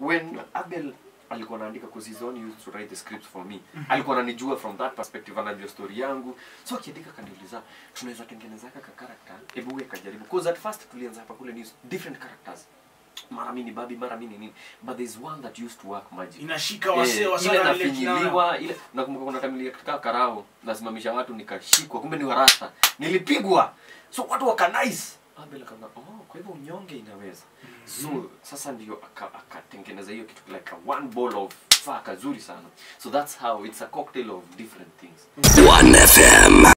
when abel alikuwa anaandika because he's the one who used to write the scripts for me alikuwa ananijua from that perspective anajua story yangu so akiandika kaniuliza tunaweza tengeneza ka character hebu weka jaribu because at first tulianza hapa kule news different characters mara mimi ni babi mara mimi ni nini but there's one that used to work magic inashika wasee Eh, wa ile sana ile kinana. nafinyiliwa ile nakumbuka kuna time nilikaa karao nasimamisha watu nikashikwa kumbe ni warasta nilipigwa so watu waka nice abel akaona oh kwa hivyo unyonge inaweza so sasa ndio aka- akatengeneza hiyo kitu like a one ball of faa kazuri sana so that's how it's a cocktail of different things 1FM